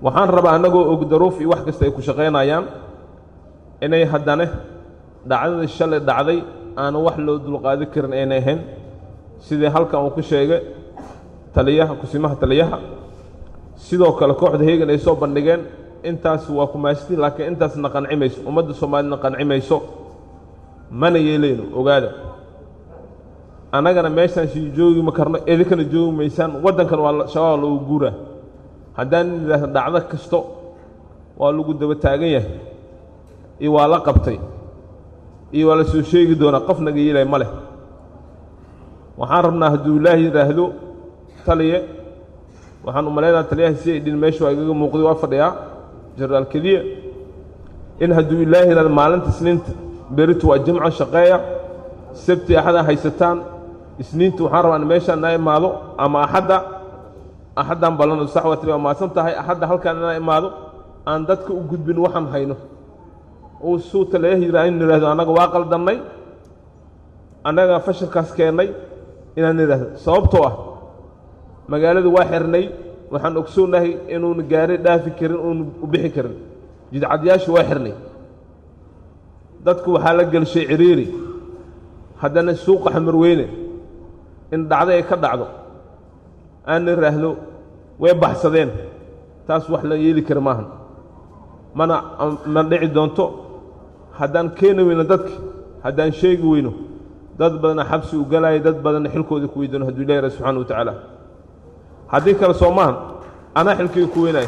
waxaan rabaa annagoo og daruuf iyo wax kasta ay ku shaqaynayaan inay haddane dhacdadii shalay dhacday aanu wax loo dulqaadi karin aynay ahayn sidii halkan uu ku sheegay taliyaha kusimaha taliyaha sidoo kale kooxda heegan ay soo bandhigeen intaas waa kumaastiin laakiin intaasna qanci mayso ummadda soomaalina qanci mayso mana yeelayno ogaada annagana meeshaan sii joogi ma karno idinkana joogi maysaan waddankan waa shabaab lagu guuraa haddaan idhaahdo dhacdo kasto waa lagu daba taagan yahay iyo waa la qabtay iyo waa la soo sheegi doonaa qof naga yeelay ma leh waxaan rabnaa hadduu ilaahi yidhaahdo taliye waxaan u malaynaa taliyaha si ay dhin meesha waa igaga muuqday waa fadhiyaa jenaraal keliya in hadduu ilaahi yidhahdo maalinta isniinta beritu waa jimco shaqeeya sabti axada haysataan isniinta waxaan rabaa in meeshaan inaa imaado ama axadda axaddaan ballano sax waa tiri waa maadsan tahay axadda halkaan inaa imaado aan dadka u gudbin waxaan hayno uu suu taliyaha yidhaha in idhahdo annaga waa qaldannay annaga fashilkaas keennay inaan idhaahdo sababtoo ah magaalada waa xirnay waxaan ogsoonahay inuuna gaari dhaafi karin uuna u bixi karin jidcadyaasha waa xirnay dadku waxaa la gelshay ciriiri haddana suuqa xamarweyne in dhacdo ay ka dhacdo aan idhaahdo way baxsadeen taas wax la yeeli kara maahan mana ma dhici doonto haddaan keeni weyno dadka haddaan sheegi weyno dad badana xabsi u galaya dad badanna xilkooda ku weydoono hadduu ilahi rabi subxana wa tacaala haddii kale soo maahan anaa xilkayga ku weynaayo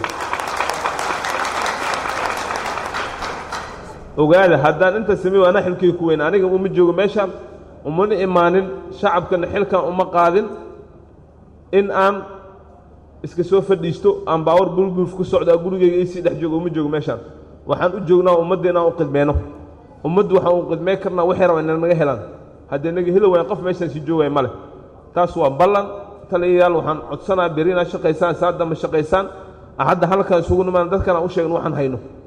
ogaada haddaan inta sameeyo anaa xilkayga ku weyna aniga uma joogo meeshaan umana imaanin shacabkana xilkan uma qaadin in aan iska soo fadhiisto aan baawar bulbulf ku socdaa gurigayga isii dhex joogo uma joogo meeshaan waxaan u joognaa ummadda inaan u qidmeyno ummaddu waxaan u qidmey karnaa waxay rabaan inay naga helaan haddii naga heli waayaan qof meeshaan sii joogaya ma leh taas waa ballan taliyayaal waxaan codsanaa beri inaad shaqaysaan saa damba shaqaysaan axadda halkaan isugu nimaan dadkan aan u sheegno waxaan hayno